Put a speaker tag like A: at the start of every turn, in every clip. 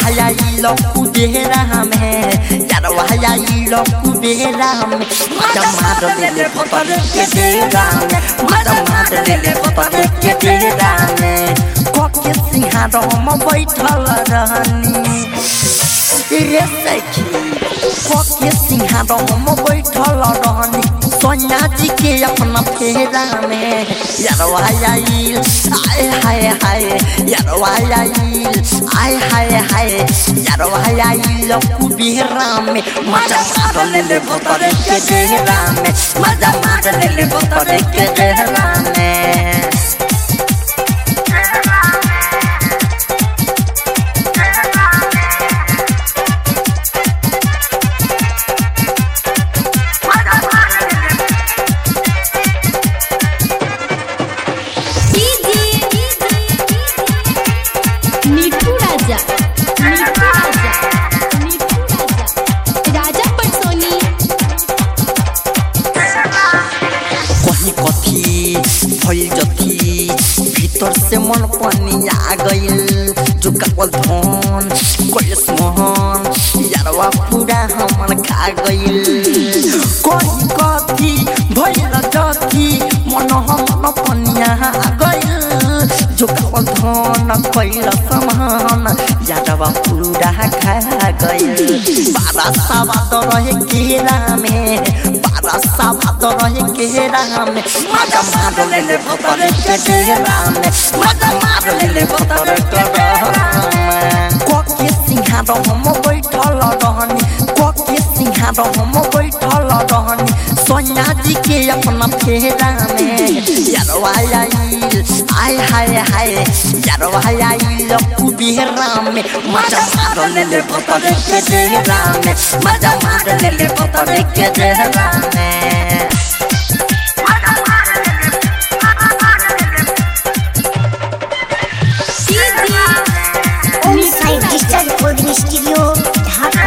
A: यारवा आइल कुबेरा में यारवा आइल कुबेरा में मजा मार देले भतर के डेरा में मजा मार देले भतर के डेरा में कोके सिंहार हम बैठल रहनी रे सखी कोके सिंहार हम बैठल रहनी सोनिया जी के अपना फेरा में यारवा आइल आय हाय हाय यारवा आइल आय हाय हाय यारवा आइल कुबेरा में मजा मार ले भतर के डेरा में मजा मार ले भतर के डेरा में
B: मिठू राजा मिठू राजा मिठू राजा राजा पटसोनी
A: कहीं कथी भइल जथी भीतर से मन पानी आ गइल जो कावल धन कलेस मोहन यारवा पूरा हमन खा गइल कहीं कथी भइल जथी मन हमन पनिया आ गइल जो कावल धन कैल समान यारवा पूरा खा गइल बारा साबाद रहे केरा में बारा साबाद रहे केरा में मजा मार ले ले भतर के डेरा में मजा मार ले ले भतर के डेरा में कोके सिंहार हम बैठल रहनी कोके सिंहार हम बैठल रहनी सोनिया जी के अपना फेरा में यारवा आइल आय हाय हाय यारवा आइल कुबेरा में मजा मार ले ले भतर के डेरा में मजा मार ले ले भतर के डेरा में
C: Om Sai digital recording studio Dhaka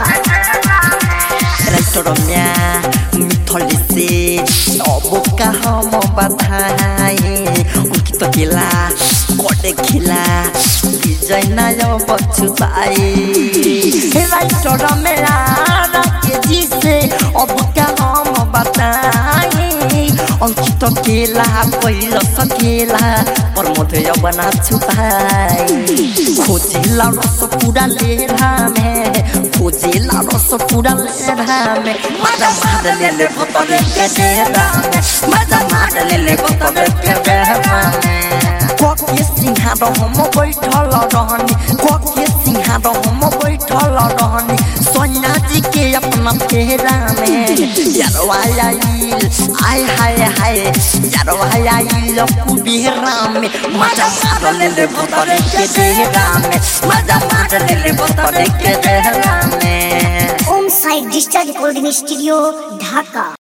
A: रैतरम्या मिथली से अब का हम बधाए उनकी तो खेला कोटे खिला विजय नाय बचुताए रैतरम्या के जी से अब का हम बताए अंकित केला पहिलो सकेला पर मधुय बना छुपाए खोजिला रस पूरा लेरा में खोजिला रस पूरा लेरा में मजा मार ले ले भतर के डेरा में मजा मार ले ले भतर के डेरा में कोके सिंहार हम बैठल रहनी कोके सिंहार हम बैठल रहनी सोनिया जी के अपना फेरा में यारवा आइल आय हाय हाय यारवा आइल कुबेरा में मजा मार ले ले भतर के डेरा में मजा मार ले ले भतर के डेरा में
C: Om Sai digital recording studio ढाका